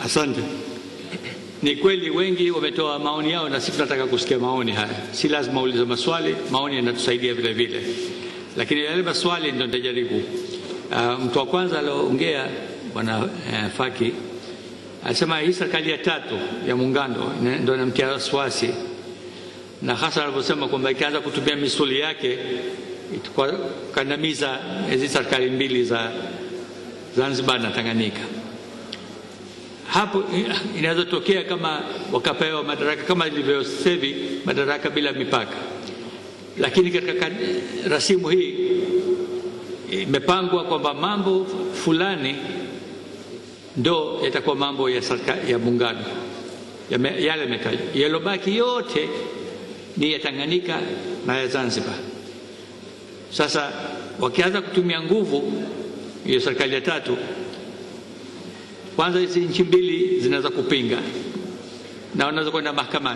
Asante. Ni kweli wengi wametoa maoni yao, na sisi tunataka kusikia maoni haya. Si lazima uulize maswali, maoni yanatusaidia vile vile, lakini yale maswali ndio nitajaribu. Uh, mtu wa kwanza alioongea bwana uh, Faki alisema hii serikali ya tatu ya muungano ina- ndio inamtia wasiwasi, na hasa alivyosema kwamba ikaanza kutumia misuli yake itakuwa kandamiza hizi serikali mbili za Zanzibar na Tanganyika hapo inaweza tokea kama wakapewa madaraka kama ilivyo sasa hivi madaraka bila mipaka, lakini katika kad- rasimu hii imepangwa kwamba mambo fulani ndo yatakuwa mambo ya serikali ya muungano Yame- yale yametajwa, yalobaki yote ni ya Tanganyika na ya Zanzibar. Sasa wakianza kutumia nguvu hiyo serikali ya tatu kwanza hizi nchi mbili zinaweza kupinga na wanaweza kwenda mahakamani,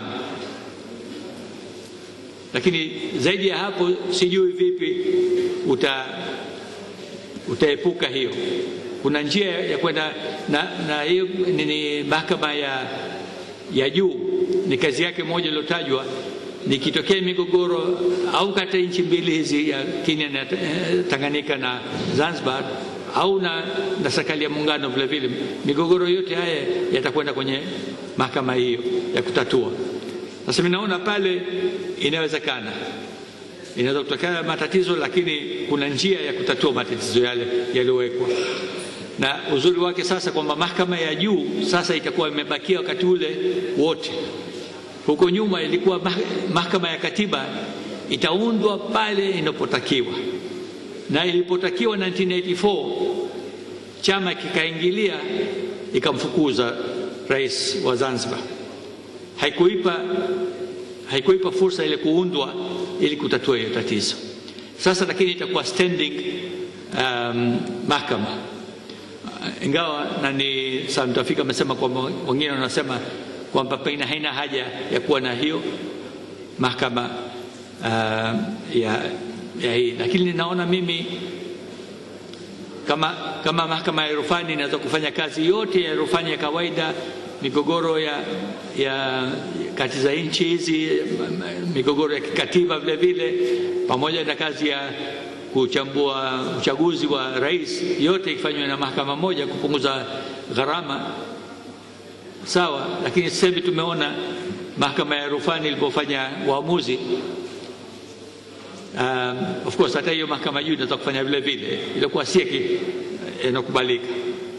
lakini zaidi ya hapo sijui vipi uta utaepuka hiyo. Kuna njia ya kwenda na, na hiyo ni, ni mahakama ya, ya juu ni kazi yake moja iliyotajwa nikitokea migogoro au kati ya nchi mbili hizi ya Kenya na eh, Tanganyika na Zanzibar au na, na serikali ya muungano vile vile, migogoro yote haya yatakwenda kwenye mahakama hiyo ya kutatua. Sasa mimi naona pale inawezekana, inaweza kutokea matatizo, lakini kuna njia ya kutatua matatizo yale yaliyowekwa, na uzuri wake sasa kwamba mahakama ya juu sasa itakuwa imebakia wakati ule wote. Huko nyuma ilikuwa mah- mahakama ya katiba itaundwa pale inapotakiwa na ilipotakiwa 1984 chama kikaingilia ikamfukuza rais wa Zanzibar. Haikuipa, haikuipa fursa ile kuundwa ili kutatua hiyo tatizo. Sasa lakini itakuwa standing um, mahakama Uh, ingawa na ni Sam Tafika amesema kwamba wengine wanasema kwamba pengine haina haja ya kuwa na hiyo mahakama uh, ya, ya hii, lakini naona mimi kama, kama mahakama ya rufani inaweza kufanya kazi yote ya rufani ya kawaida, migogoro ya, ya kati za nchi hizi, migogoro ya kikatiba vile vile, pamoja na kazi ya kuchambua uchaguzi wa rais, yote ikifanywa na mahakama moja kupunguza gharama sawa. Lakini sasa hivi tumeona mahakama ya rufani ilipofanya uamuzi Um, of course hata hiyo mahakama juu inaweza kufanya vile vile, ilikuwa si inakubalika.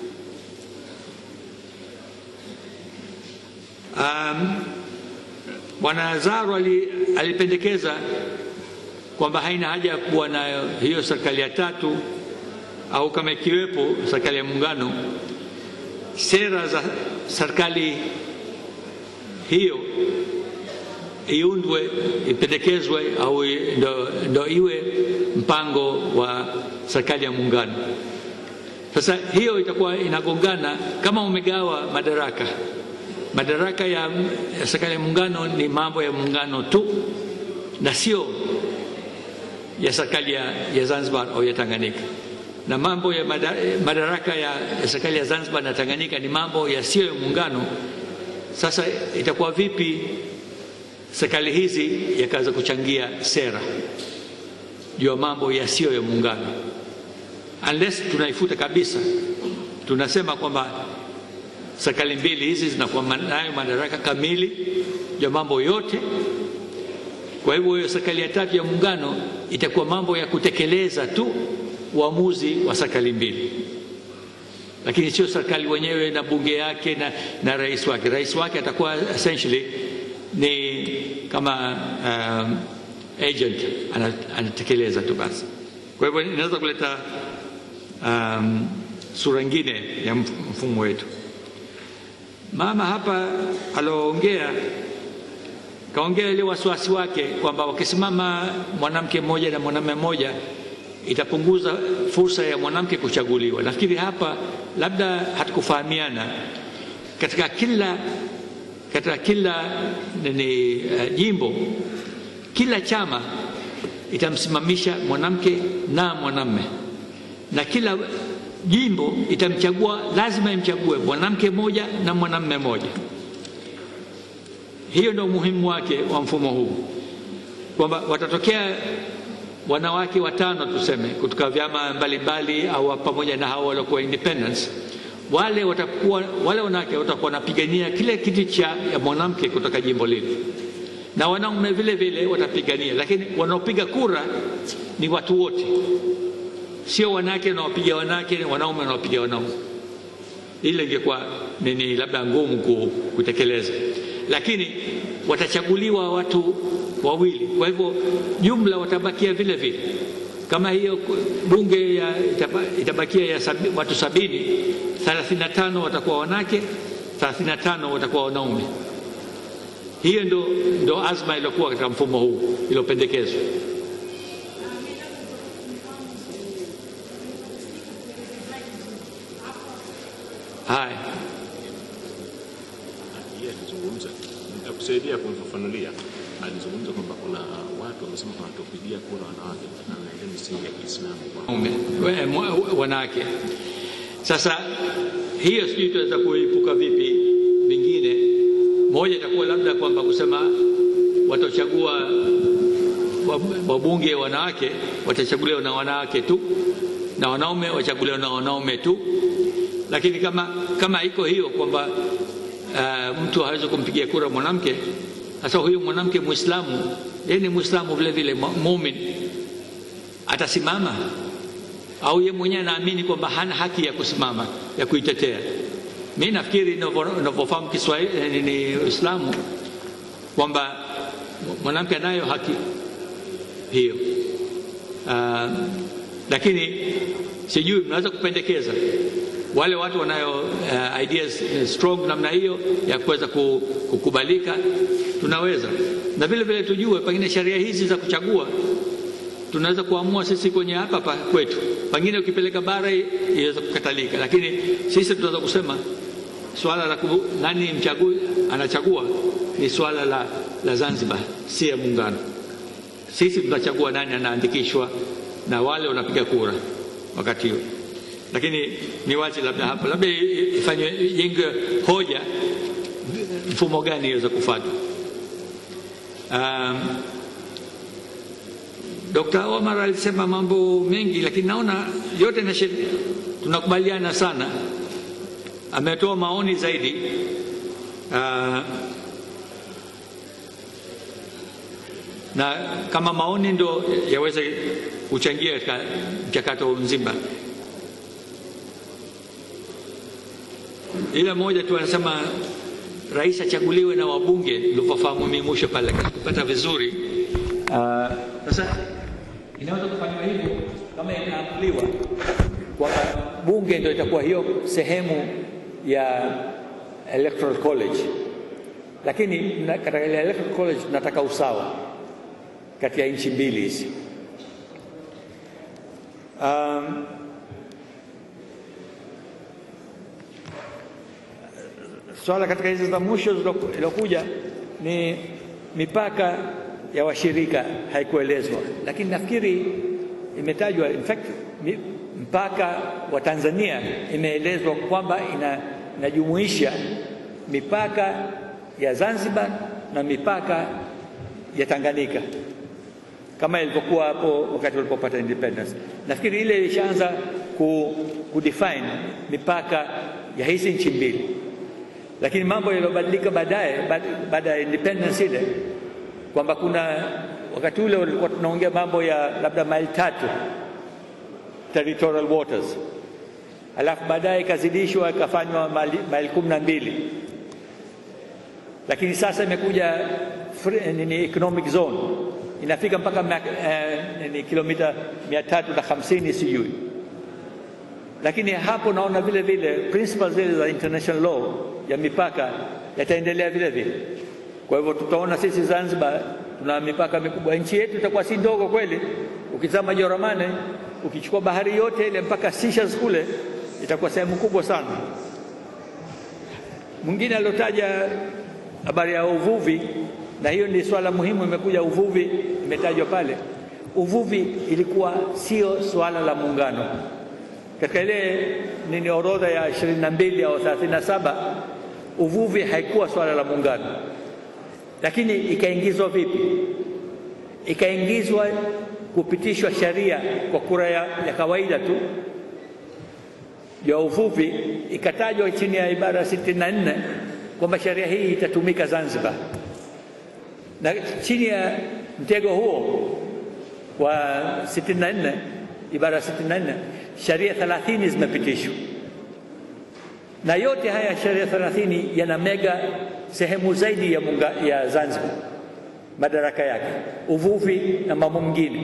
Um, Bwana Zaro ali, alipendekeza kwamba haina haja ya kuwa na hiyo serikali ya tatu au kama ikiwepo serikali ya muungano, sera za serikali hiyo iundwe ipendekezwe au ndo, ndo iwe mpango wa serikali ya muungano. Sasa hiyo itakuwa inagongana kama umegawa madaraka. Madaraka ya, ya serikali ya muungano ni mambo ya muungano tu na sio ya serikali ya, ya Zanzibar au ya Tanganyika, na mambo ya mada, madaraka ya, ya serikali ya Zanzibar na Tanganyika ni mambo yasiyo ya muungano. Sasa itakuwa vipi serikali hizi yakaweza kuchangia sera juu ya mambo yasiyo ya muungano, unless tunaifuta kabisa, tunasema kwamba serikali mbili hizi zinakuwa nayo madaraka kamili juu ya mambo yote. Kwa hivyo hiyo serikali ya tatu ya muungano itakuwa mambo ya kutekeleza tu uamuzi wa serikali mbili, lakini sio serikali wenyewe na bunge yake na, na rais wake. Rais wake atakuwa essentially ni kama um, agent anatekeleza tu basi. Kwa hivyo inaweza kuleta um, sura nyingine ya mfumo wetu. Mama hapa alioongea kaongea ile wasiwasi wake kwamba wakisimama mwanamke mmoja na mwanamume mmoja itapunguza fursa ya mwanamke kuchaguliwa. Nafikiri hapa labda hatukufahamiana katika kila katika kila ni uh, jimbo kila chama itamsimamisha mwanamke na mwanamme na kila jimbo itamchagua, lazima imchague mwanamke mmoja na mwanamume mmoja. Hiyo ndio umuhimu wake wa mfumo huu, kwamba watatokea wanawake watano tuseme, kutoka vyama mbalimbali au pamoja na hao waliokuwa independence. Wale watakuwa wale wanawake watakuwa wanapigania kile kiti cha ya mwanamke kutoka jimbo lile, na wanaume vile vile watapigania, lakini wanaopiga kura ni watu wote, sio wanawake wanaopiga wanawake, wanaume wanaopiga wanaume. Ile ingekuwa nini, labda ngumu kutekeleza, lakini watachaguliwa watu wawili. Kwa hivyo jumla watabakia vile vile, kama hiyo bunge ya itabakia ya sabi, watu sabini, 35 watakuwa wanawake, 35 watakuwa wanaume. Hiyo ndo, ndo azma iliyokuwa katika mfumo huu iliyopendekezwa. Haya, alizungumza nitakusaidia kumfafanulia. Alizungumza kwamba kuna watu wamesema wanatopigia kura wanawake na ile misingi ya Kiislamu wanawake. Sasa hiyo sijui tunaweza kuepuka vipi. Vingine moja itakuwa labda kwamba kusema watachagua wabunge wanawake watachaguliwa na wanawake tu na wanaume wachaguliwa na wanaume tu, lakini kama kama iko hiyo kwamba uh, mtu hawezi kumpigia kura mwanamke. Sasa huyu mwanamke Muislamu, yeye ni Muislamu vile vile muumini, atasimama au yeye mwenyewe anaamini kwamba hana haki ya kusimama ya kuitetea? Mi nafikiri ninavyofahamu Kiswahili ni Uislamu kwamba mwanamke anayo haki hiyo. Uh, lakini sijui mnaweza kupendekeza wale watu wanayo uh, ideas strong namna hiyo ya kuweza kukubalika, tunaweza na vile vile tujue pengine sheria hizi za kuchagua tunaweza kuamua sisi kwenye hapa hapa kwetu, pengine ukipeleka bara iweza kukatalika, lakini sisi tunaweza kusema swala la kubu, nani mchagui anachagua ni swala la, la Zanzibar, si ya muungano. Sisi tunachagua nani anaandikishwa na wale wanapiga kura wakati huo lakini ni wazi labda hapo labda ifanywe jenge hoja mfumo gani iweza kufuatwa. Um, Dr. Omar alisema mambo mengi, lakini naona yote na tunakubaliana sana. Ametoa maoni zaidi uh, na kama maoni ndo yaweze kuchangia katika mchakato mzima. Ila moja tu anasema rais achaguliwe na wabunge, nilivyofahamu mimi mwisho pale kupata vizuri. Sasa uh, inaweza kufanywa hivyo kama inaamuliwa kwamba bunge ndio itakuwa hiyo sehemu ya electoral college, lakini katika ile electoral college tunataka usawa kati ya nchi mbili hizi um, swala katika hizi za mwisho zilokuja ni mipaka ya washirika haikuelezwa, lakini nafikiri imetajwa. In fact mpaka wa Tanzania imeelezwa kwamba ina, inajumuisha mipaka ya Zanzibar na mipaka ya Tanganyika kama ilivyokuwa hapo wakati walipopata independence. Nafikiri ile ilishaanza ku, kudefine mipaka ya hizi nchi mbili lakini mambo yaliyobadilika baadaye baada ya independence ile kwamba kuna wakati ule walikuwa tunaongea mambo ya labda maili tatu territorial waters, alafu baadaye ikazidishwa ikafanywa maili kumi na mbili, lakini sasa imekuja nini economic zone inafika mpaka eh, ni kilomita mia tatu na hamsini sijui lakini hapo naona vile vile principles zile za international law ya mipaka yataendelea vile vile. Kwa hivyo tutaona sisi Zanzibar tuna mipaka mikubwa, nchi yetu itakuwa si ndogo kweli. Ukizama Joramane, ukichukua bahari yote ile mpaka Seychelles kule, itakuwa sehemu kubwa sana. Mwingine aliotaja habari ya uvuvi, na hiyo ni swala muhimu, imekuja uvuvi, imetajwa pale. Uvuvi ilikuwa sio swala la muungano katika ile nini orodha ya 22 au 37 uvuvi haikuwa swala la muungano, lakini ikaingizwa vipi? Ikaingizwa kupitishwa sheria kwa kura ya, ya kawaida tu ya uvuvi, ikatajwa chini ya ibara 64 kwamba sheria hii itatumika Zanzibar, na chini ya mtego huo wa 64 ibara 64 sheria 30 zimepitishwa, na yote haya sheria 30 yana mega sehemu zaidi ya, munga, ya Zanzibar madaraka yake, uvuvi na mambo mengine.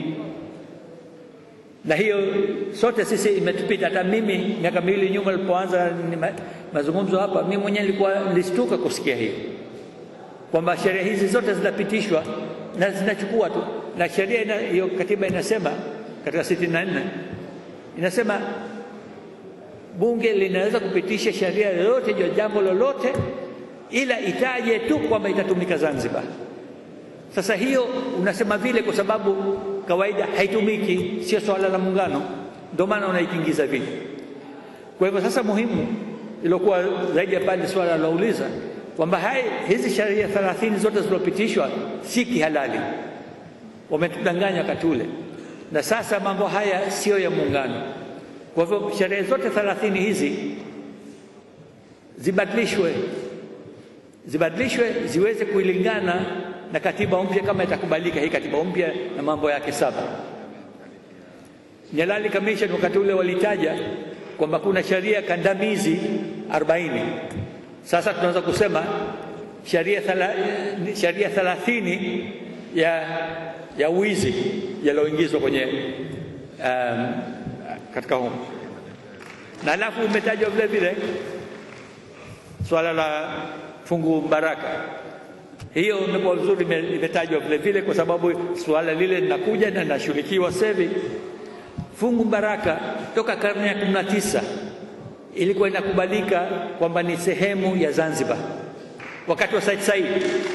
Na hiyo sote sisi imetupita. Hata mimi miaka miwili nyuma nilipoanza ma, mazungumzo hapa, mimi mwenyewe nilikuwa nilistuka kusikia hiyo kwamba sheria hizi zote zinapitishwa na zinachukua tu, na sheria hiyo katiba inasema katika 64 inasema bunge linaweza kupitisha sheria yoyote juu ya jambo lolote, ila itaje tu kwamba itatumika Zanzibar. Sasa hiyo unasema vile kwa sababu kawaida haitumiki, sio swala la muungano, ndio maana unaitingiza vile. Kwa hivyo sasa, muhimu iliokuwa zaidi ya pale swala lauliza kwamba hai hizi sheria 30 zote zilizopitishwa si kihalali, wametudanganya wakati ule, na sasa mambo haya siyo ya muungano. Kwa hivyo sheria zote 30 hizi zibadilishwe, zibadilishwe ziweze kuilingana na katiba mpya kama itakubalika hii katiba mpya na mambo yake saba. Nyalali Commission wakati ule walitaja kwamba kuna sheria kandamizi 40. Sasa tunaweza kusema sheria sheria 30 ya ya wizi yaliyoingizwa kwenye um, katika humo, na alafu umetajwa vile vile swala la fungu baraka hiyo imekuwa vizuri, imetajwa vile vile kwa sababu suala lile linakuja na linashughulikiwa sasa hivi. Fungu baraka toka karne ya kumi na tisa ilikuwa inakubalika kwamba ni sehemu ya Zanzibar. Wakati wa Said Said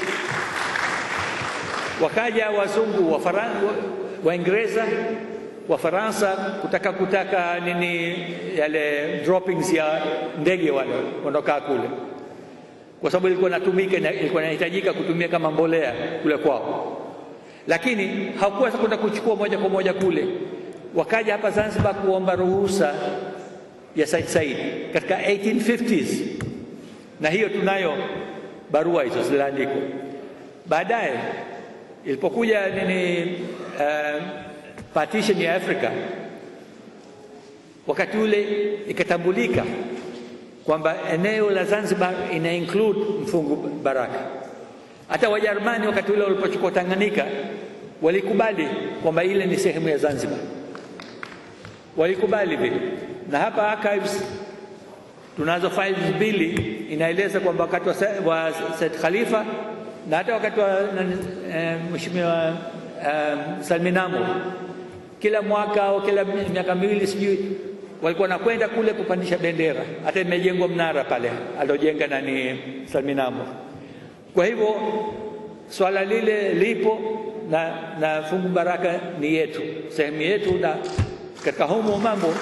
wakaja wazungu wa Waingereza wa Faransa kutaka kutaka nini yale droppings ya ndege wale wanaokaa kule kwa sababu ilikuwa inatumika, ilikuwa inahitajika kutumia kama mbolea kule kwao, lakini hawakuweza kwenda kuchukua moja kwa moja kule. Wakaja hapa Zanzibar kuomba ruhusa ya Said Said katika 1850s, na hiyo tunayo barua hizo ziliandikwa. Baadaye ilipokuja nini uh, partition ya Afrika, wakati ule ikatambulika kwamba eneo la Zanzibar ina include mfungu baraka. Hata Wajerumani wakati ule walipochukua Tanganyika walikubali kwamba ile ni sehemu ya Zanzibar, walikubali vile. Na hapa archives tunazo files mbili inaeleza kwamba wakati wa, wa Said Khalifa na hata wakati wa e, Mheshimiwa e, Salmin Amur kila mwaka au kila miaka miwili sijui walikuwa nakwenda kule kupandisha bendera. Hata imejengwa mnara pale aliojenga nani Salmin Amur. Kwa hivyo swala lile lipo na, na fungu baraka ni yetu, sehemu yetu, na katika humo mambo,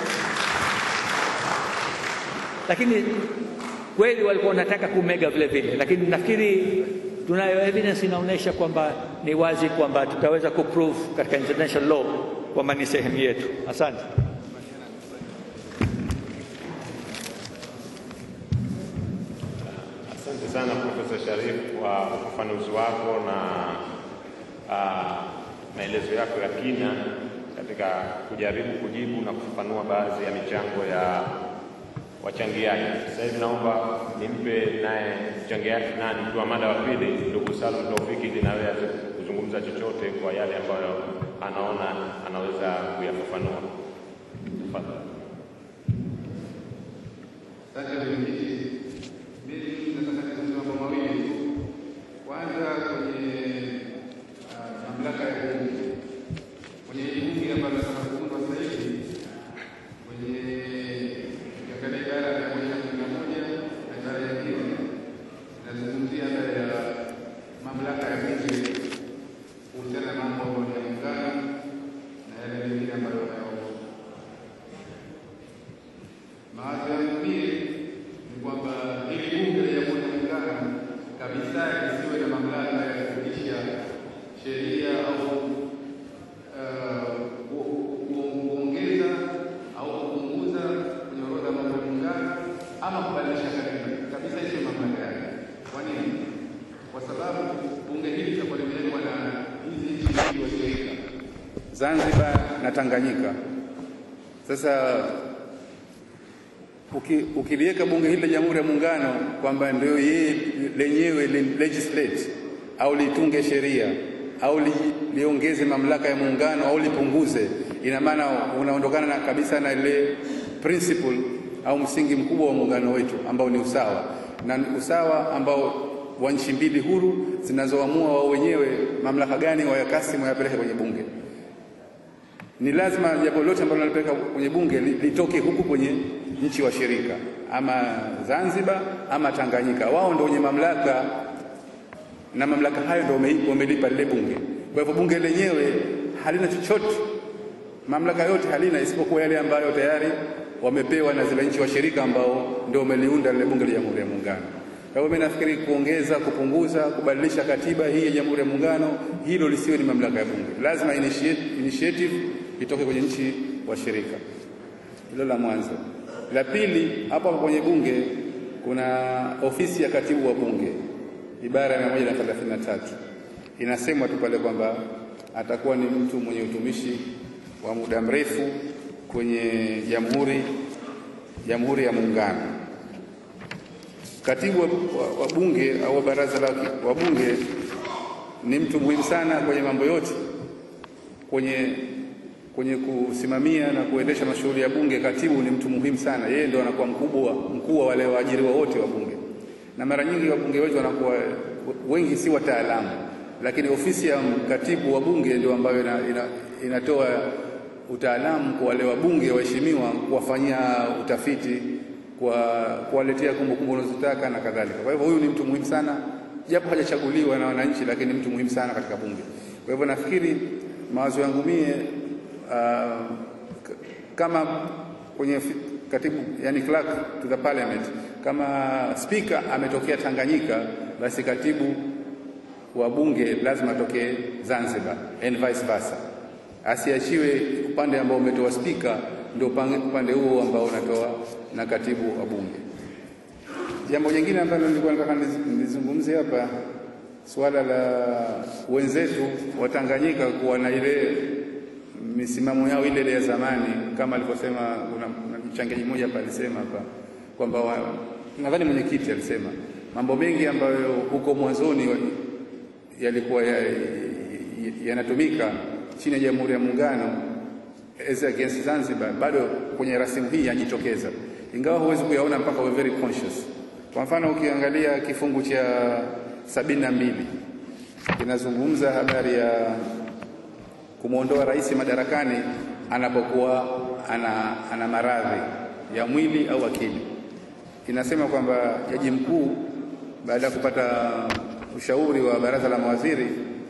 lakini kweli walikuwa wanataka kumega vile vile, lakini nafikiri tunayo evidence inaonyesha kwamba ni wazi kwamba tutaweza kuprove katika international law kwamba ni sehemu yetu. Asante. Asante sana Profesa Sharif kwa ufafanuzi wako na uh, maelezo yako ya kina katika kujaribu kujibu na kufafanua baadhi ya michango ya wachangiaji. Sasa hivi naomba nimpe naye mchangiaji nani, mtu wa mada wa pili, ndugu Salum Taufiki, ili nawe aweze kuzungumza chochote kwa yale ambayo anaona anaweza kuyafafanua. Tafadhali. Asante mwenyekiti. Mimi nataka niseme mambo mawili tu. Kwanza kwenye ah, mamlaka ya bunge, kwenye hili bunge ambalo nataka kuundwa sasa hivi, kwenye ukiangalia ibara ya mia moja kumi na moja na ibara ya pili inazungumzia habari ya mamlaka ya bunge kuhusiana na mambo ya muungano na yale mengine ambayo yanayohusu kabisa isiwe na mamlaka ya kupitisha sheria au uh, ku- ku- kuongeza au kupunguza kwenye orodha ya mambo ya muungano ama kubadilisha katiba kabisa, isiwe mamlaka yake. Kwa nini? Kwa sababu bunge hili litakuwa limewekwa na hizi nchi mbili washirika, Zanzibar na Tanganyika. Sasa uki, ukiliweka bunge hili la Jamhuri ya Muungano kwamba ndio yeye lenyewe li- legislate au litunge sheria au li, liongeze mamlaka ya muungano au lipunguze, ina maana unaondokana na kabisa na ile principle au msingi mkubwa wa muungano wetu ambao ni usawa, na ni usawa ambao wa nchi mbili huru zinazoamua wao wenyewe mamlaka gani wayakasimu wayapeleke kwenye bunge ni lazima jambo lote ambalo nalipeleka kwenye bunge li- litoke huku kwenye nchi washirika, ama Zanzibar ama Tanganyika. Wao ndio wenye mamlaka na mamlaka hayo ndio wame- wamelipa lile bunge. Kwa hivyo bunge lenyewe halina chochote, mamlaka yote halina isipokuwa yale ambayo tayari wamepewa na zile nchi washirika ambao ndio wameliunda lile bunge la Jamhuri ya Muungano. Kwa hivyo mimi nafikiri kuongeza, kupunguza, kubadilisha katiba hii ya Jamhuri ya Muungano, hilo lisiwe ni mamlaka ya bunge. Lazima initiate, initiative itoke kwenye nchi washirika. Hilo la mwanzo. La pili, hapo hapo kwenye bunge kuna ofisi ya katibu wa bunge, ibara ya 133 inasemwa tu pale kwamba atakuwa ni mtu mwenye utumishi wa muda mrefu kwenye jamhuri jamhuri ya muungano. Katibu wa, wa, wa bunge au wa baraza la wa bunge ni mtu muhimu sana kwenye mambo yote kwenye kwenye kusimamia na kuendesha mashughuli ya bunge. Katibu ni mtu muhimu sana, yeye ndio anakuwa mkubwa mkuu wa wale waajiriwa wote wa bunge, na mara nyingi wabunge wetu wanakuwa wengi si wataalamu, lakini ofisi ya katibu wa bunge ndio ambayo ina, ina, inatoa utaalamu kwa wale wabunge waheshimiwa, kuwafanyia utafiti, kwa kuwaletea kumbukumbu wanazotaka na kadhalika. Kwa hivyo huyu ni mtu muhimu sana, japo hajachaguliwa na wananchi, lakini mtu muhimu sana katika bunge. Kwa hivyo nafikiri mawazo yangu mie uh, k- kama kwenye fi- katibu yani clerk to the parliament, kama speaker ametokea Tanganyika, basi katibu wa bunge lazima atokee Zanzibar and vice versa, asiachiwe upande ambao umetoa spika ndio upange- upande huo ambao unatoa na katibu wa bunge. Jambo jingine ambalo nilikuwa nataka niz- nizungumze hapa, suala la wenzetu wa Tanganyika kuwa na ile misimamo yao ile ile ya zamani, kama alivyosema kuna kuna mchangiaji mmoja hapa alisema hapa kwamba wa- nadhani mwenyekiti alisema mambo mengi ambayo huko mwanzoni wa- yalikuwa ya- ya- yanatumika chini ya Jamhuri ya Muungano as against Zanzibar, bado kwenye rasimu hii yajitokeza, ingawa huwezi kuyaona mpaka uwe very conscious. Kwa mfano ukiangalia kifungu cha sabini na mbili kinazungumza habari ya kumwondoa rais madarakani anapokuwa ana, ana maradhi ya mwili au akili. Inasema kwamba jaji mkuu baada ya kupata ushauri wa baraza la mawaziri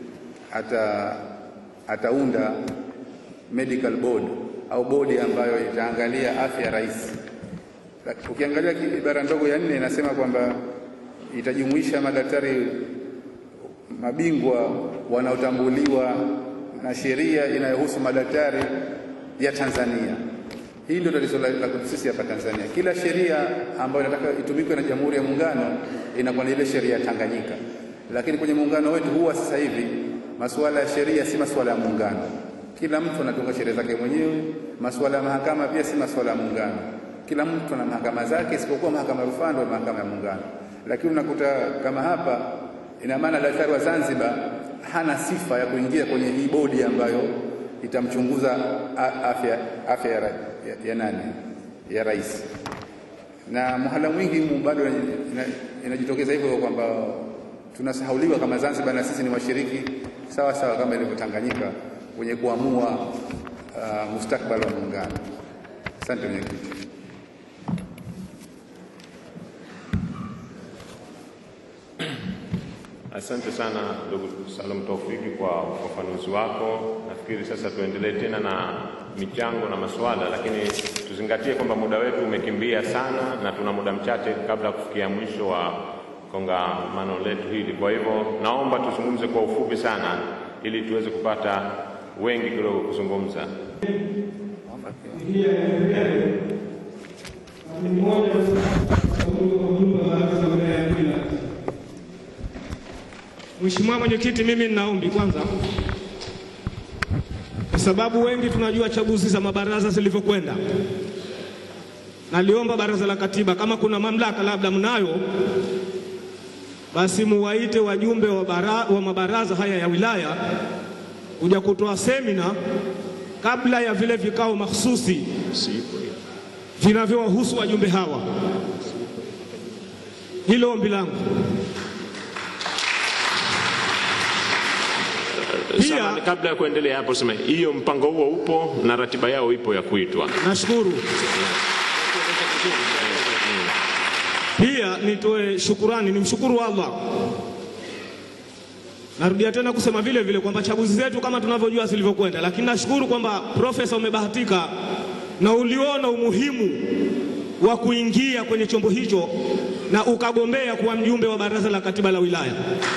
ata, ataunda medical board au bodi ambayo itaangalia afya ya rais. Ukiangalia ki- ibara ndogo ya nne inasema kwamba itajumuisha madaktari mabingwa wanaotambuliwa na sheria inayohusu madaktari ya Tanzania. Hii ndio tatizo la la kwetu sisi hapa Tanzania. Kila sheria ambayo inataka itumike na Jamhuri ya Muungano inakuwa ni ile sheria ya Tanganyika, lakini kwenye muungano wetu huwa sasa hivi masuala ya sheria si masuala ya muungano. Kila mtu anatunga sheria zake mwenyewe. Masuala ya mahakama pia si masuala ya muungano. Kila mtu ana mahakama zake, isipokuwa mahakama ya rufaa ndio mahakama ya muungano. Lakini unakuta kama hapa, ina maana daktari wa Zanzibar hana sifa ya kuingia kwenye hii bodi ambayo itamchunguza a- afya, afya ya, ra- ya, ya nani ya rais na mhala mwingi mu bado ina- ina- inajitokeza hivyo kwamba tunasahauliwa kama Zanzibar na sisi ni washiriki sawa sawa kama ilivyo Tanganyika kwenye kuamua uh, mustakbali wa muungano. Asante mwenyekiti. Asante sana ndugu Salum Taufiki kwa ufafanuzi wako. Nafikiri sasa tuendelee tena na michango na maswala, lakini tuzingatie kwamba muda wetu umekimbia sana na tuna muda mchache kabla ya kufikia mwisho wa kongamano letu hili. Kwa hivyo naomba tuzungumze kwa ufupi sana ili tuweze kupata wengi kidogo kuzungumza. Mheshimiwa Mwenyekiti, mimi ninaombi kwanza, kwa sababu wengi tunajua chaguzi za mabaraza zilivyokwenda. Naliomba Baraza la Katiba, kama kuna mamlaka labda mnayo, basi muwaite wajumbe wa, bara, wa mabaraza haya ya wilaya kuja kutoa semina kabla ya vile vikao mahsusi vinavyowahusu wajumbe hawa. Hilo ombi langu. Pia- Samahani, kabla ya kuendelea hapo, sema hiyo mpango huo upo na ratiba yao ipo ya kuitwa. Nashukuru. Pia nitoe shukurani, nimshukuru Allah. Narudia tena kusema vile vile kwamba chaguzi zetu kama tunavyojua zilivyokwenda, lakini nashukuru kwamba profesa, umebahatika na uliona umuhimu wa kuingia kwenye chombo hicho na ukagombea kuwa mjumbe wa baraza la katiba la wilaya.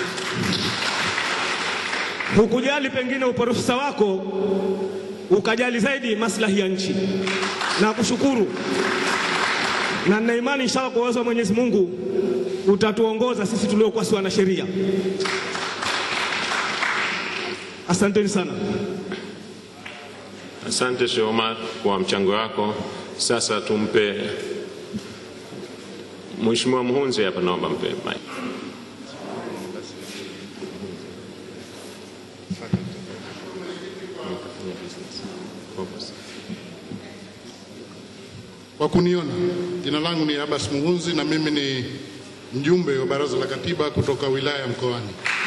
Hukujali pengine uprofesa wako, ukajali zaidi maslahi ya nchi. Na kushukuru na nina imani inshallah kwa uwezo wa Mwenyezi Mungu utatuongoza sisi tuliokuwa si wanasheria. Asanteni sana. Asante Sheikh Omar kwa mchango wako. Sasa tumpe Mheshimiwa Mhunzi hapa, naomba mpe mic. Kwa kuniona, jina langu ni Abbas Muhunzi na mimi ni mjumbe wa Baraza la Katiba kutoka wilaya ya Mkoani.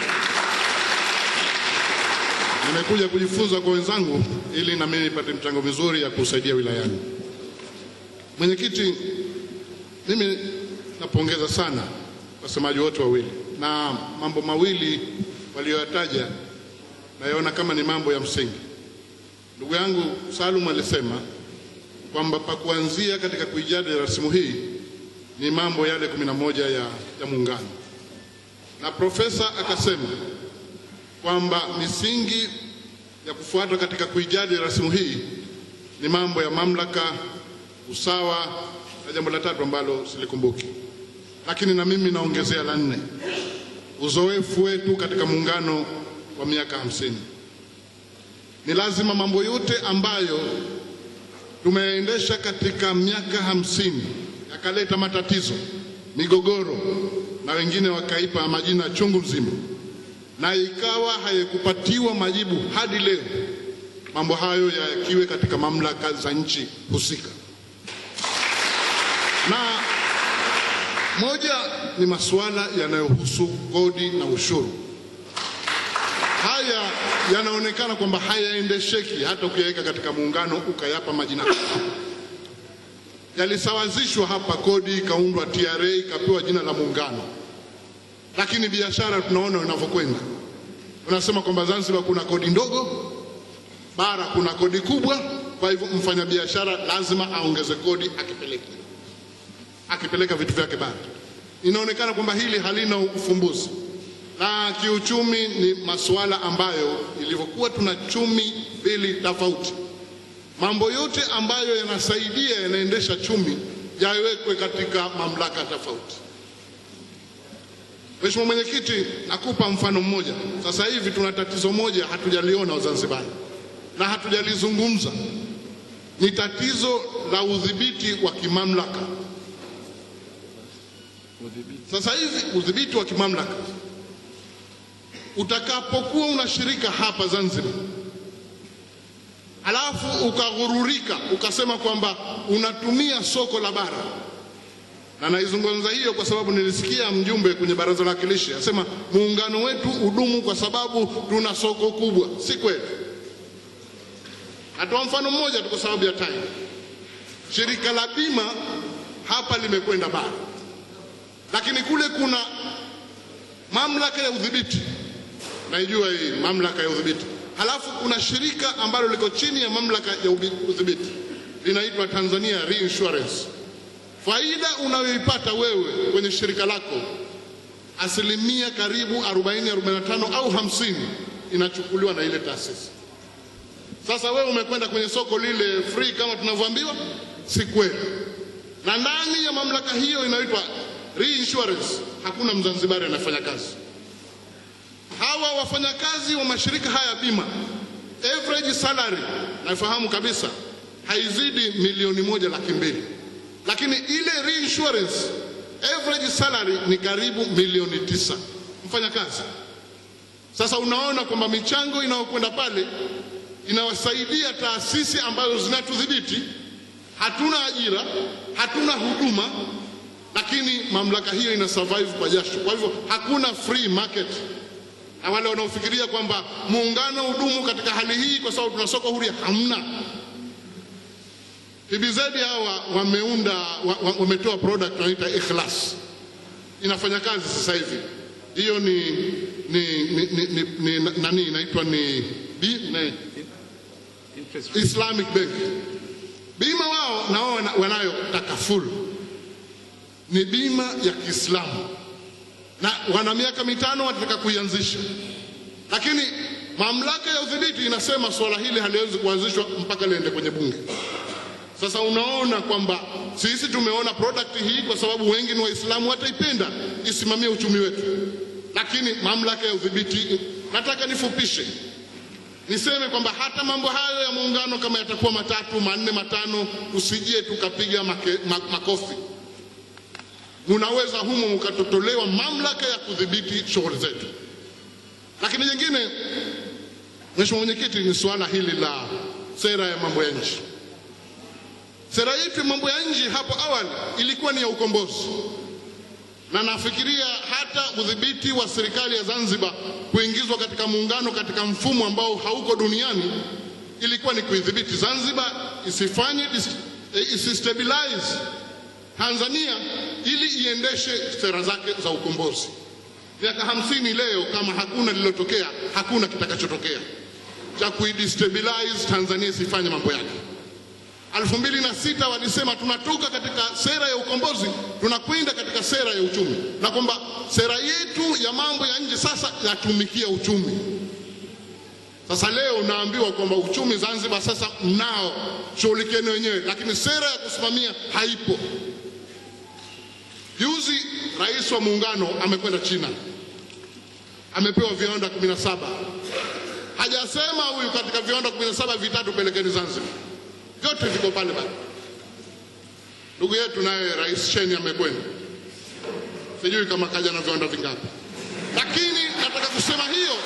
Nimekuja kujifunza kwa wenzangu ili na mimi nipate mchango mizuri ya kusaidia wilayani. Mwenyekiti, mimi napongeza sana wasemaji wote wawili, na mambo mawili walioyataja nayaona kama ni mambo ya msingi. Ndugu yangu Salum alisema kwamba pa kuanzia katika kuijadili rasimu hii ni mambo yale kumi na moja ya, ya Muungano, na profesa akasema kwamba misingi ya kufuatwa katika kuijadili rasimu hii ni mambo ya mamlaka, usawa na jambo la tatu ambalo silikumbuki, lakini na mimi naongezea la nne, uzoefu wetu katika muungano wa miaka hamsini. Ni lazima mambo yote ambayo tumeendesha katika miaka hamsini yakaleta matatizo, migogoro, na wengine wakaipa majina chungu mzima, na ikawa hayakupatiwa majibu hadi leo, mambo hayo yakiwe katika mamlaka za nchi husika. Na moja ni masuala yanayohusu kodi na ushuru. Haya yanaonekana kwamba hayaendesheki hata ukiyaweka katika muungano ukayapa majina yalisawazishwa hapa, kodi ikaundwa TRA ikapewa jina la muungano, lakini biashara tunaona inavyokwenda. Unasema kwamba Zanzibar kuna kodi ndogo, bara kuna kodi kubwa, kwa hivyo mfanyabiashara lazima aongeze kodi akipeleka akipeleka vitu vyake bara. Inaonekana kwamba hili halina ufumbuzi na kiuchumi ni masuala ambayo ilivyokuwa tuna chumi mbili tofauti, mambo yote ambayo yanasaidia yanaendesha chumi yawekwe katika mamlaka tofauti. Mheshimiwa Mwenyekiti, nakupa mfano mmoja. Sasa hivi tuna tatizo moja hatujaliona Wazanzibari na hatujalizungumza, ni tatizo la udhibiti wa kimamlaka. Sasa hivi udhibiti wa kimamlaka utakapokuwa unashirika hapa Zanzibar, alafu ukaghururika ukasema kwamba unatumia soko la bara, na naizungumza hiyo kwa sababu nilisikia mjumbe kwenye baraza la wakilishi asema muungano wetu udumu kwa sababu tuna soko kubwa. Si kweli. Natoa mfano mmoja tu kwa sababu ya time. Shirika la bima hapa limekwenda bara, lakini kule kuna mamlaka ya udhibiti naijua hii mamlaka ya udhibiti. Halafu kuna shirika ambalo liko chini ya mamlaka ya udhibiti linaitwa Tanzania Reinsurance. Faida unayoipata wewe kwenye shirika lako asilimia karibu 40, 45 au 50 inachukuliwa na ile taasisi. Sasa wewe umekwenda kwenye soko lile free kama tunavyoambiwa, si kweli. Na ndani ya mamlaka hiyo inaitwa reinsurance, hakuna Mzanzibari anafanya kazi. Hawa wafanyakazi wa mashirika haya bima, average salary nafahamu kabisa haizidi milioni moja laki mbili, lakini ile reinsurance average salary ni karibu milioni tisa mfanyakazi. Sasa unaona kwamba michango inayokwenda pale inawasaidia taasisi ambazo zinatudhibiti. Hatuna ajira, hatuna huduma, lakini mamlaka hiyo ina survive kwa jasho. Kwa hivyo hakuna free market, na wale wanaofikiria kwamba muungano hudumu katika hali hii kwa sababu tuna soko huria, hamna. PBZ hawa wameunda wa- wa- wametoa product wanaita Ikhlas, inafanya kazi sasa hivi. Hiyo ni ni ni, ni, ni, ni nani inaitwa ni, bi, ni Islamic Bank. Bima wao na wao wana- wanayo takafulu, ni bima ya Kiislamu na wana miaka mitano wanataka kuianzisha, lakini mamlaka ya udhibiti inasema suala hili haliwezi kuanzishwa mpaka liende kwenye bunge. Sasa unaona kwamba sisi tumeona product hii kwa sababu wengi ni Waislamu, wataipenda isimamie uchumi wetu, lakini mamlaka ya udhibiti, nataka nifupishe niseme kwamba hata mambo hayo ya muungano kama yatakuwa matatu manne matano, usije tukapiga make- ma- makofi. Munaweza humo mkatotolewa mamlaka ya kudhibiti shughuli zetu. Lakini jingine, Mheshimiwa Mwenyekiti, ni suala hili la sera ya mambo ya nchi. Sera yetu ya mambo ya nje hapo awali ilikuwa ni ya ukombozi, na nafikiria hata udhibiti wa serikali ya Zanzibar kuingizwa katika muungano katika mfumo ambao hauko duniani ilikuwa ni kuidhibiti Zanzibar isifanye dis- eh, isistabilize Tanzania ili iendeshe sera zake za ukombozi. Miaka hamsini leo, kama hakuna lililotokea, hakuna kitakachotokea cha kuidestabilize Tanzania isifanye mambo yake. elfu mbili na sita walisema tunatoka katika sera ya ukombozi tunakwenda katika sera ya uchumi, na kwamba sera yetu ya mambo ya nje sasa yatumikia uchumi. Sasa leo naambiwa kwamba uchumi Zanzibar sasa mnao, shughulikieni wenyewe, lakini sera ya kusimamia haipo. Juzi rais wa muungano amekwenda China, amepewa viwanda 17 hajasema huyu katika viwanda 17 vitatu pelekeni Zanzibar vyote viko pale pale. Ndugu yetu naye Rais Sheni amekwenda, sijui kama kaja na viwanda vingapi, lakini nataka kusema hiyo,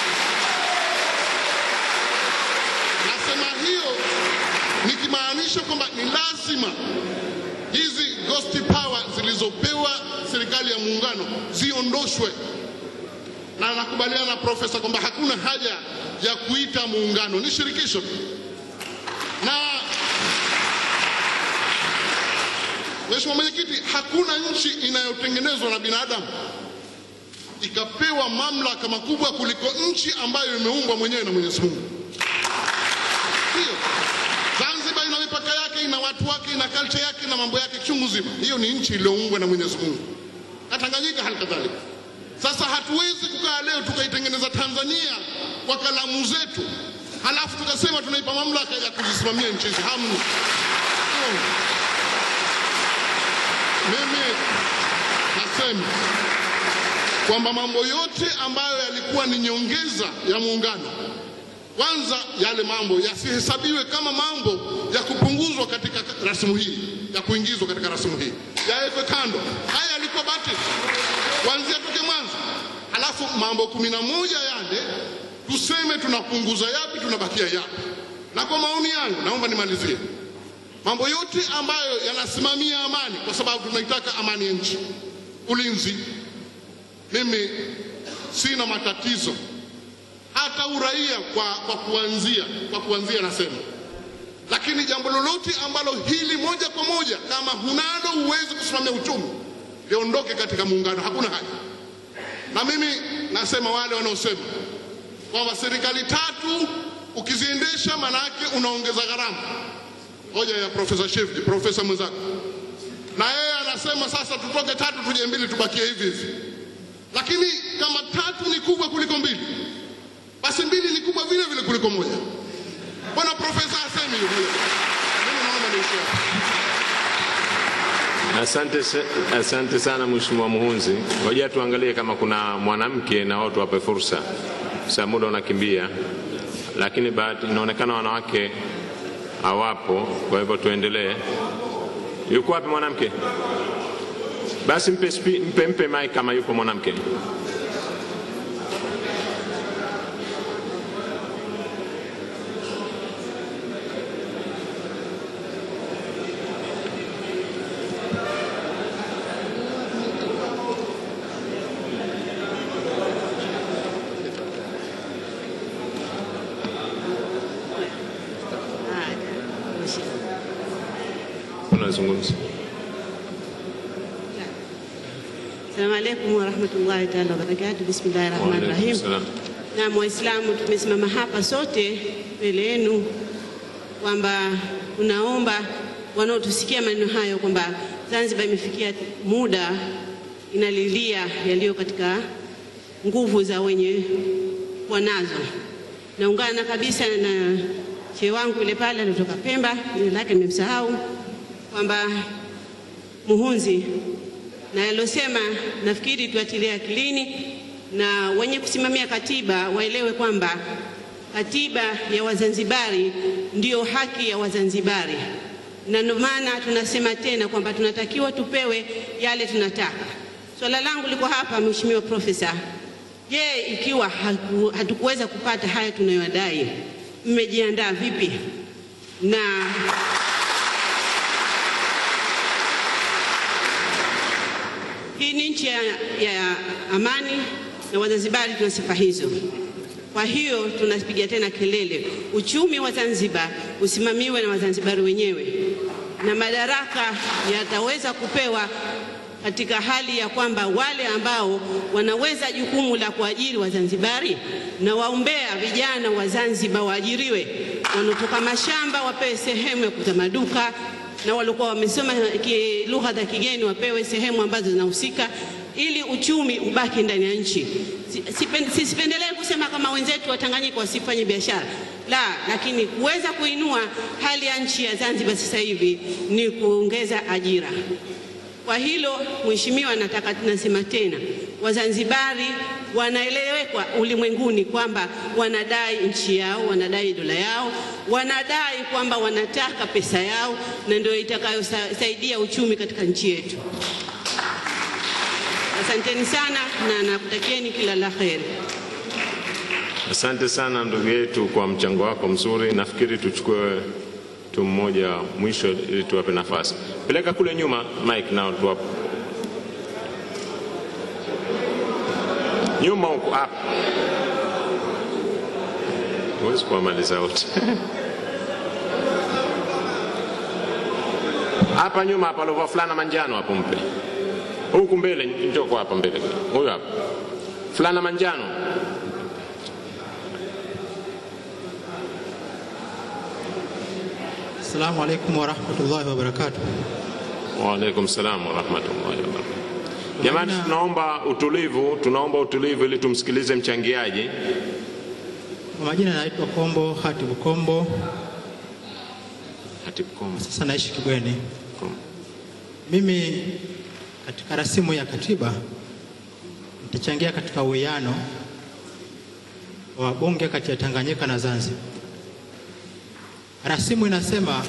nasema hiyo nikimaanisha kwamba ni lazima hizi ghost power zilizopewa serikali ya muungano ziondoshwe, na nakubaliana na profesa kwamba hakuna haja ya kuita muungano, ni shirikisho tu na Mheshimiwa Mwenyekiti, hakuna nchi inayotengenezwa na binadamu ikapewa mamlaka makubwa kuliko nchi ambayo imeumbwa mwenyewe na Mwenyezi Mungu. Hiyo Zanzibar ina mipaka yake, ina watu wake, ina culture yake na mambo yake chungu zima. Hiyo ni nchi iliyoumbwa na Mwenyezi Mungu, na Tanganyika hali kadhalika. Sasa hatuwezi kukaa leo tukaitengeneza Tanzania kwa kalamu zetu halafu tukasema tunaipa mamlaka ya kuzisimamia nchi hizi. Hamna. Hamna. Mimi nasema kwamba mambo yote ambayo yalikuwa ni nyongeza ya muungano, kwanza yale mambo yasihesabiwe kama mambo ya kupunguzwa katika rasimu hii, ya kuingizwa katika rasimu hii, yawekwe kando. Haya yalikuwa batili kuanzia toke mwanzo, halafu mambo kumi na moja yale tuseme tunapunguza yapi, tunabakia yapi. Na kwa maoni yangu, naomba nimalizie mambo yote ambayo yanasimamia amani, kwa sababu tunaitaka amani ya nchi, ulinzi. Mimi sina matatizo hata uraia kwa, kwa kuanzia kwa kuanzia nasema, lakini jambo lolote ambalo hili moja kwa moja kama hunalo huwezi kusimamia uchumi liondoke katika muungano, hakuna haja. Na mimi nasema wale wanaosema kwamba serikali tatu ukiziendesha manake unaongeza gharama. Hoja ya Profesa Shivji, profesa mwenzako, na yeye anasema sasa tutoke tatu tuje mbili tubakie hivi hivi. lakini kama tatu ni kubwa kuliko mbili, basi mbili ni kubwa vile vile kuliko moja. Bwana profesa asemi hivyo. Mimi naomba niishie hapo. Asante, sa- asante sana Mheshimiwa Muhunzi. Ngoja tuangalie kama kuna mwanamke na wao tuwape fursa, sa muda unakimbia, lakini bahati inaonekana wanawake hawapo, kwa hivyo tuendelee. Yuko wapi mwanamke? Basi mpe, spi- mpe, mpe mic kama yupo mwanamke. Unazungumza. Assalamu alaikum warahmatullahi taala wabarakatu. Bismillahi rahmani Waalaikum rahim. salam. Naam, Waislamu tumesimama hapa sote mbele yenu kwamba tunaomba wanaotusikia maneno hayo kwamba Zanzibar imefikia muda inalilia yaliyo katika nguvu za wenye kuwa nazo. Naungana kabisa na shehe wangu yule pale anatoka Pemba, jina lake nimemsahau, kwamba Muhunzi na yalosema nafikiri tuatilie akilini, na wenye kusimamia katiba waelewe kwamba katiba ya Wazanzibari ndiyo haki ya Wazanzibari, na ndio maana tunasema tena kwamba tunatakiwa tupewe yale tunataka. Swala langu liko hapa, Mheshimiwa Profesa, je, ikiwa haku- hatukuweza kupata haya tunayodai, mmejiandaa vipi na Hii ni nchi ya, ya amani na Wazanzibari tuna sifa hizo. Kwa hiyo tunapiga tena kelele, uchumi wa Zanzibar usimamiwe na Wazanzibari wenyewe, na madaraka yataweza kupewa katika hali ya kwamba wale ambao wanaweza jukumu la kuajiri Wazanzibari na waombea vijana wa Zanzibar waajiriwe, wanaotoka mashamba wapewe sehemu ya kuza maduka na walikuwa wamesoma ki- lugha za kigeni wapewe sehemu ambazo zinahusika ili uchumi ubaki ndani ya nchi. Si- sipen- Sisipendelee kusema kama wenzetu wa Tanganyika wasifanye biashara la, lakini kuweza kuinua hali ya nchi ya Zanzibar sasa hivi ni kuongeza ajira. Kwa hilo Mheshimiwa, nataka tunasema tena, Wazanzibari wanaelewekwa ulimwenguni kwamba wanadai nchi yao, wanadai dola yao, wanadai kwamba wanataka pesa yao, na ndio itakayosaidia uchumi katika nchi yetu. Asanteni sana na nakutakieni kila la heri. Asante sana ndugu yetu kwa mchango wako mzuri. Nafikiri tuchukue tu mmoja mwisho ili tuwape nafasi. Peleka kule nyuma Mike nao tuwape. Nyuma huko hapa. Huwezi kuwamaliza wote. Hapa nyuma hapa alovaa fulana manjano hapo mpe. Huku mbele njoo kwa hapa mbele. Huyo hapa. Fulana manjano. Assalamu alaikum warahmatullahi wabarakatuh. Waalaikum salam warahmatullahi wabarakatuh. Jamani, tunaomba utulivu, tunaomba utulivu ili tumsikilize mchangiaji. Kwa majina naitwa Kombo Hatibu Kombo, Hatib Kombo. sasa naishi Kigweni. Kombo. Mimi katika rasimu ya katiba nitachangia katika uwiano wa bunge kati ya Tanganyika na Zanzibar. Rasimu inasema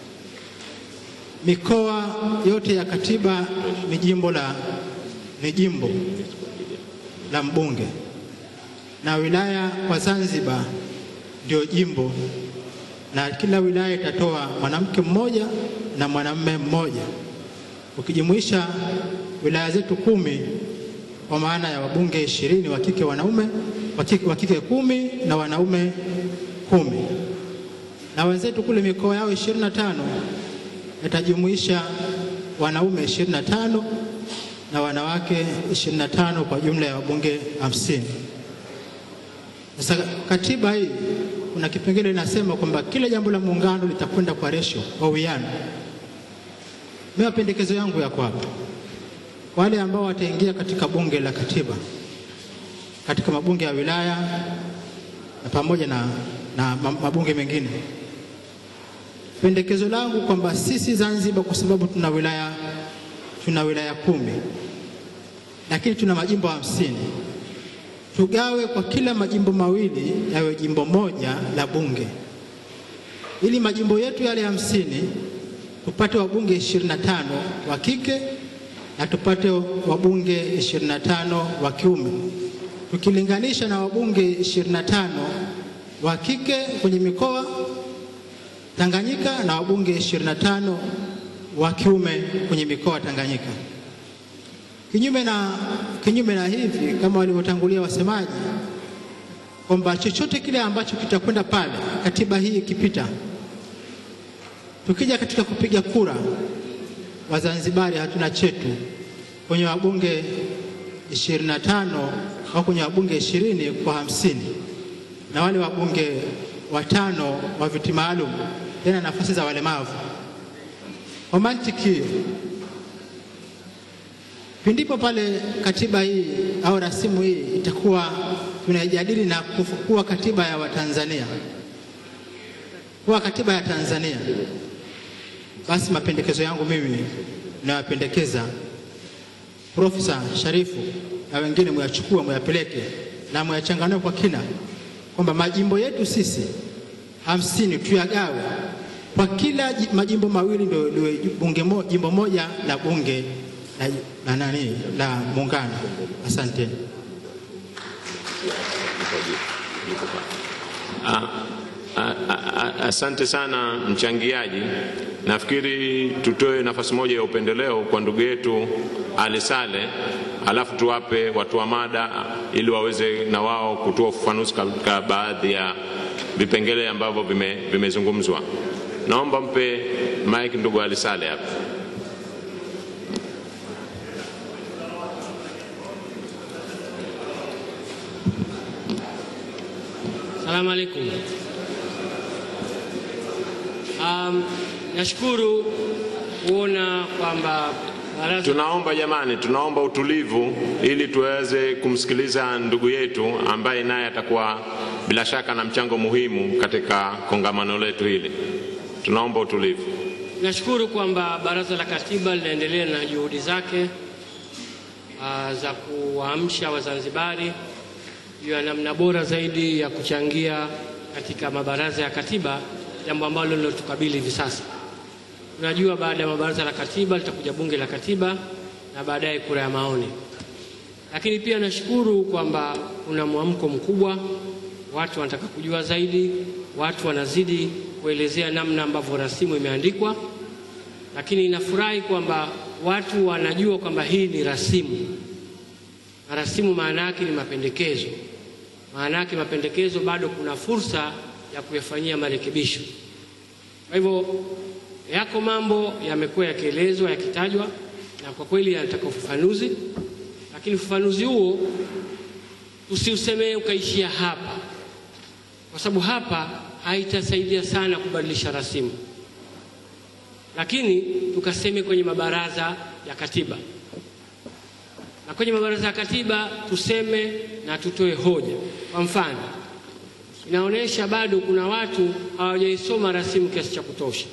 mikoa yote ya katiba ni jimbo la ni jimbo la mbunge na wilaya kwa Zanzibar ndio jimbo, na kila wilaya itatoa mwanamke mmoja na mwanamume mmoja, ukijumuisha wilaya zetu kumi kwa maana ya wabunge ishirini wa kike wanaume wa kike- wa kike kumi na wanaume kumi na wenzetu kule mikoa yao ishirini na tano itajumuisha wanaume ishirini na tano na wanawake ishirini na tano kwa jumla ya wabunge hamsini. Sasa katiba hii kuna kipengele inasema kwamba kila jambo la muungano litakwenda kwa ratio, kwa uwiano. Mimi mapendekezo yangu yako hapa, wale ambao wataingia katika bunge la katiba katika mabunge ya wilaya na pamoja na, na ma- mabunge mengine. Pendekezo langu kwamba sisi Zanzibar, kwa sababu tuna wilaya tuna wilaya kumi lakini tuna majimbo hamsini, tugawe kwa kila majimbo mawili yawe jimbo moja la bunge, ili majimbo yetu yale hamsini tupate wabunge 25 wa kike na tupate wabunge 25 wa kiume, tukilinganisha na wabunge 25 wa kike kwenye mikoa Tanganyika na wabunge 25 wa kiume kwenye mikoa Tanganyika. Kinyume na, kinyume na hivi kama walivyotangulia wasemaji kwamba chochote kile ambacho kitakwenda pale, katiba hii ikipita, tukija katika kupiga kura, Wazanzibari hatuna chetu kwenye wabunge 25 au kwenye wabunge 20 kwa hamsini na wale wabunge watano wa viti maalum tena nafasi za walemavu. Kwa mantiki hiyo, pindipo pale katiba hii au rasimu hii itakuwa tunaijadili na kufu- kuwa katiba ya Watanzania, kuwa katiba ya Tanzania, basi mapendekezo yangu mimi nayapendekeza Profesa Sharifu na wengine muyachukue, muyapeleke na muyachanganue kwa kina, kwamba majimbo yetu sisi hamsini tuyagawe kwa kila ji- majimbo mawili ndio liwe bunge mo, jimbo moja la bunge la, la nani la muungano. Asante. Ah, ah, ah, Asante sana mchangiaji. Nafikiri tutoe nafasi moja ya upendeleo kwa ndugu yetu Ali Sale, alafu tuwape watu wa mada ili waweze na wao kutoa ufafanuzi katika baadhi ya vipengele ambavyo vime- vimezungumzwa. Naomba mpe mike ndugu Ali Sale hapa. Salamu alaikum. Um, nashukuru kuona kwamba baraza Tunaomba jamani, tunaomba utulivu ili tuweze kumsikiliza ndugu yetu ambaye naye atakuwa bila shaka na mchango muhimu katika kongamano letu hili. Tunaomba utulivu. nashukuru kwamba baraza la katiba linaendelea na juhudi zake uh, za kuwaamsha Wazanzibari juu ya namna bora zaidi ya kuchangia katika mabaraza ya katiba, jambo ambalo lilotukabili hivi sasa. Tunajua baada ya mabaraza la katiba litakuja bunge la katiba na baadaye kura ya maoni. Lakini pia nashukuru kwamba kuna mwamko mkubwa, watu wanataka kujua zaidi, watu wanazidi kuelezea namna ambavyo rasimu imeandikwa, lakini nafurahi kwamba watu wanajua kwamba hii ni rasimu, na rasimu maana yake ni mapendekezo. Maana yake mapendekezo, bado kuna fursa ya kuyafanyia marekebisho. Kwa hivyo yako mambo yamekuwa yakielezwa yakitajwa, na kwa kweli yanataka ufafanuzi, lakini ufafanuzi huo usiusemee ukaishia hapa, kwa sababu hapa haitasaidia sana kubadilisha rasimu, lakini tukaseme kwenye mabaraza ya katiba, na kwenye mabaraza ya katiba tuseme na tutoe hoja. Kwa mfano, inaonyesha bado kuna watu hawajaisoma rasimu kiasi cha kutosha.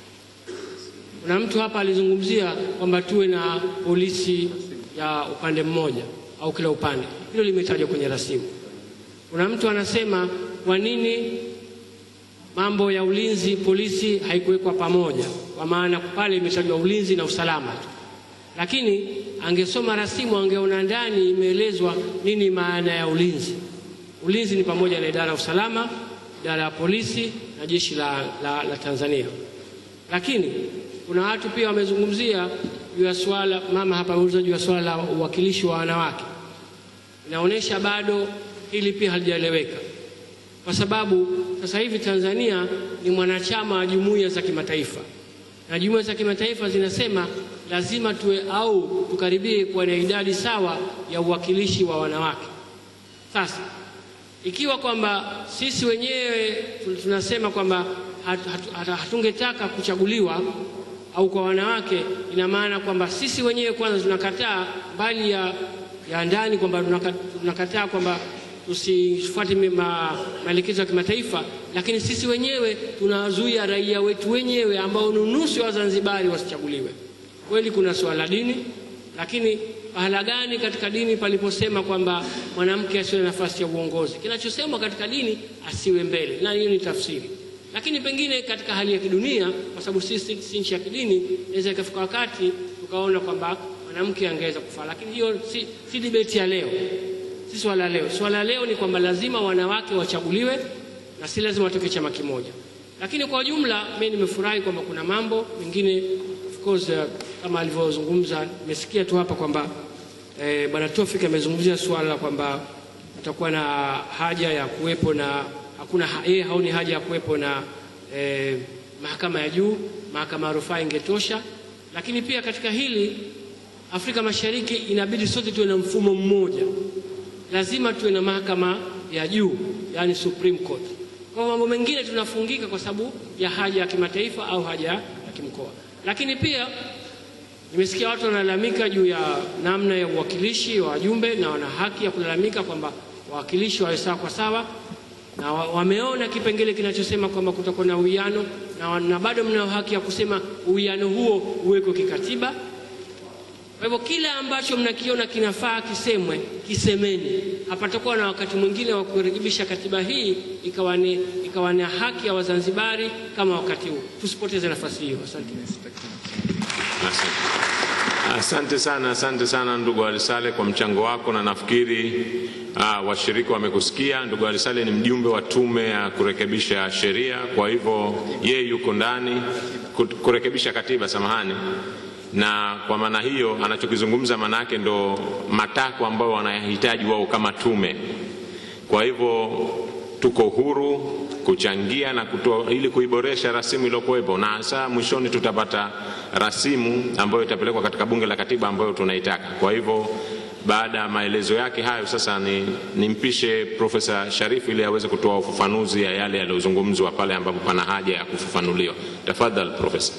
Kuna mtu hapa alizungumzia kwamba tuwe na polisi ya upande mmoja au kila upande, hilo limetajwa kwenye rasimu. Kuna mtu anasema kwa nini mambo ya ulinzi polisi haikuwekwa pamoja, kwa maana pale imetajwa ulinzi na usalama tu, lakini angesoma rasimu angeona ndani imeelezwa nini maana ya ulinzi. Ulinzi ni pamoja na idara ya usalama, idara ya polisi na jeshi la, la, la Tanzania. Lakini kuna watu pia wamezungumzia juu ya swala, mama hapa ameuliza juu ya swala la uwakilishi wa wanawake. Inaonyesha bado hili pia halijaeleweka, kwa sababu sasa hivi Tanzania ni mwanachama wa jumuiya za kimataifa na jumuiya za kimataifa zinasema lazima tuwe au tukaribie kuwa na idadi sawa ya uwakilishi wa wanawake. Sasa ikiwa kwamba sisi wenyewe tunasema kwamba hat- hat- hat- hatungetaka kuchaguliwa au kwa wanawake, ina maana kwamba sisi wenyewe kwanza tunakataa mbali ya, ya ndani kwamba tunaka- tunakataa kwamba tusifuate mi- ma- maelekezo ya kimataifa, lakini sisi wenyewe tunawazuia raia wetu wenyewe ambao ni nusu ya Wazanzibari wasichaguliwe. Kweli kuna swala la dini, lakini pahala gani katika dini paliposema kwamba mwanamke asiwe na nafasi ya uongozi? Kinachosemwa katika dini asiwe mbele, na hiyo ni tafsiri. Lakini pengine katika hali ya kidunia, kwa sababu sisi si nchi ya kidini, inaweza ikafika wakati tukaona kwamba mwanamke angeweza kufaa, lakini hiyo si, si debate ya leo, si swala leo. Swala leo ni kwamba lazima wanawake wachaguliwe na si lazima watoke chama kimoja. Lakini kwa ujumla, mimi nimefurahi kwamba kuna mambo mengine of course, uh, kama alivyozungumza, nimesikia tu hapa kwamba eh, bwana Tofik amezungumzia suala la kwamba kutakuwa na haja ya kuwepo na hakuna ha- yeye haoni haja ya kuwepo na eh, mahakama ya juu, mahakama ya rufaa ingetosha. Lakini pia katika hili Afrika Mashariki inabidi sote tuwe na mfumo mmoja, lazima tuwe na mahakama ya juu, yani Supreme Court. Kwa mambo mengine tunafungika kwa sababu ya haja ya kimataifa au haja ya kimkoa. Lakini pia nimesikia watu wanalalamika juu ya namna ya uwakilishi wa wajumbe, na wana haki ya kulalamika kwamba wawakilishi wawe sawa kwa sawa, na wa- wameona kipengele kinachosema kwamba kutakuwa na uwiano na, wa- na bado mnao haki ya kusema uwiano huo uwekwe kikatiba. Kwa hivyo kila ambacho mnakiona kinafaa kisemwe, kisemeni. Hapatakuwa na wakati mwingine wa kurekebisha katiba hii ikawa ni, ikawa ni haki ya Wazanzibari kama wakati huu. Tusipoteze nafasi hiyo. Asante. Asante. Asante sana, asante sana ndugu Alisale kwa mchango wako, na nafikiri ah, washiriki wamekusikia. Ndugu Alisale ni mjumbe wa tume ya kurekebisha sheria, kwa hivyo yeye yuko ndani ku- kurekebisha katiba, samahani. Na kwa maana hiyo anachokizungumza maana yake ndo matakwa ambayo wanayahitaji wao kama tume. Kwa hivyo tuko huru kuchangia na kutoa ili kuiboresha rasimu iliyokuwepo, na hasa mwishoni tutapata rasimu ambayo itapelekwa katika bunge la katiba ambayo tunaitaka. Kwa hivyo baada ya maelezo yake hayo, sasa ni nimpishe Profesa Sharifu ili aweze kutoa ufafanuzi ya yale yaliyozungumzwa pale ambapo pana haja ya kufafanuliwa. Tafadhali Profesa.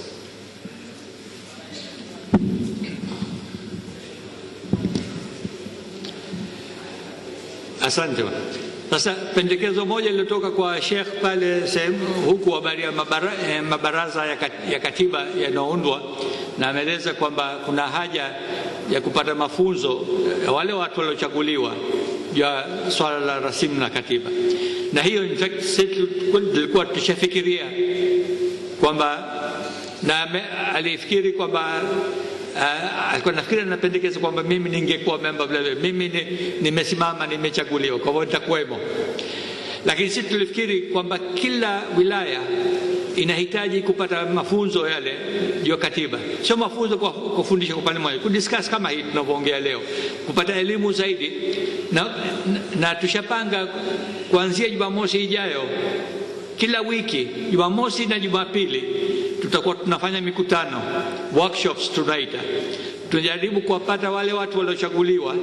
Asante. Sasa pendekezo moja lilotoka kwa Sheikh pale sehemu huku habari ya mabara, eh, mabaraza ya, kat, ya katiba yanayoundwa, na ameeleza kwamba kuna haja ya kupata mafunzo eh, wale watu waliochaguliwa ya swala la rasimu na katiba, na hiyo in fact sisi tulikuwa tushafikiria kwamba na ame- alifikiri kwamba uh, alikuwa nafikiri anapendekeza kwamba mimi ningekuwa memba vile vile, mimi ni- nimesimama nimechaguliwa, kwa hivyo nitakuwemo. Lakini sisi tulifikiri kwamba kila wilaya inahitaji kupata mafunzo yale juu ya katiba, sio mafunzo kwa kufundisha kwa upande mmoja, kudiscuss kama hii tunavyoongea leo, kupata elimu zaidi na, na, na tushapanga kuanzia Jumamosi ijayo kila wiki Jumamosi na Jumapili tutakuwa tunafanya mikutano workshops tunaita, tunajaribu kuwapata wale watu waliochaguliwa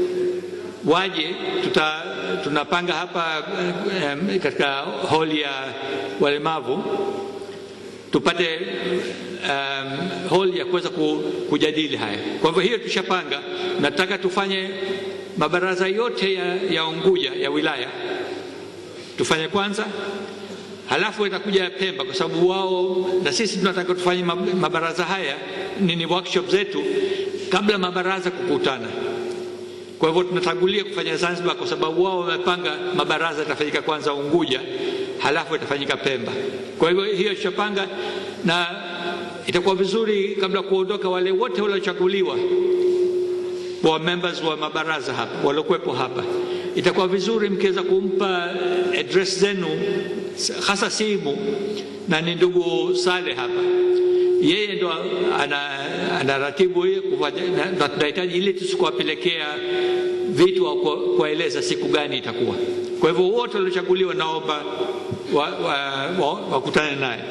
waje tuta, tunapanga hapa eh, katika holi ya walemavu tupate um, hall ya kuweza ku, kujadili haya. Kwa hivyo hiyo tushapanga, nataka tufanye mabaraza yote ya, ya Unguja ya wilaya tufanye kwanza, halafu itakuja Pemba, kwa sababu wao na sisi tunataka tufanye mab- mabaraza haya nini workshop zetu kabla mabaraza kukutana. Kwa hivyo tunatangulia kufanya Zanzibar kwa sababu wao wamepanga mabaraza yatafanyika kwanza Unguja, halafu itafanyika Pemba. Kwa hivyo hiyo tutapanga, na itakuwa vizuri kabla kuondoka, wale wote waliochaguliwa wa members wa mabaraza hapa waliokuwepo hapa, itakuwa vizuri mkiweza kumpa address zenu, hasa simu, na ni ndugu Saleh hapa yeye ndo ana, ana ratibu hiyo kufanya- na- na tunahitaji ili tusikuwapelekea vitu au kwa- kuwaeleza siku gani itakuwa. Kwa hivyo wote waliochaguliwa naomba wakutane wa, wa, wakutane naye.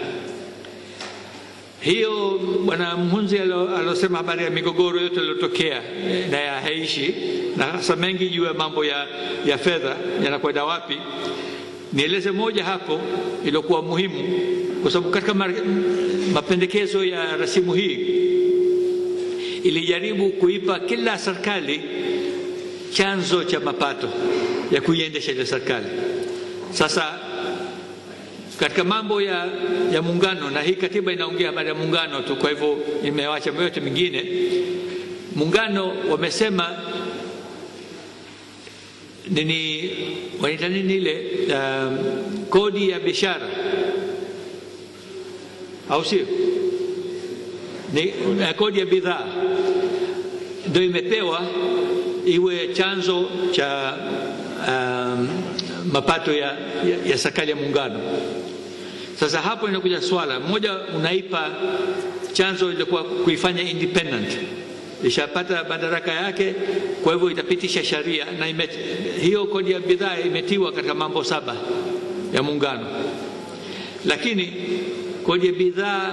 Hiyo bwana Mhunzi alo- alosema habari ya migogoro yote iliyotokea eh, na ya haishi na hasa mengi juu ya mambo ya, ya fedha yanakwenda wapi, nieleze moja hapo iliyokuwa muhimu, kwa sababu katika ma- mapendekezo ya rasimu hii ilijaribu kuipa kila serikali chanzo cha mapato ya kuiendesha ile serikali. Sasa katika mambo ya, ya muungano, na hii katiba inaongea habari ya muungano tu, kwa hivyo imewacha yote mingine. Muungano wamesema nini, wanaita nini ile um, kodi ya biashara au sio? Ni uh, kodi ya bidhaa ndio imepewa iwe chanzo cha um, mapato ya, ya, ya serikali ya muungano. Sasa hapo inakuja swala moja, unaipa chanzo ilikuwa kuifanya independent, ishapata madaraka yake, kwa hivyo itapitisha sheria na imet, hiyo kodi ya bidhaa imetiwa katika mambo saba ya muungano, lakini kodi ya bidhaa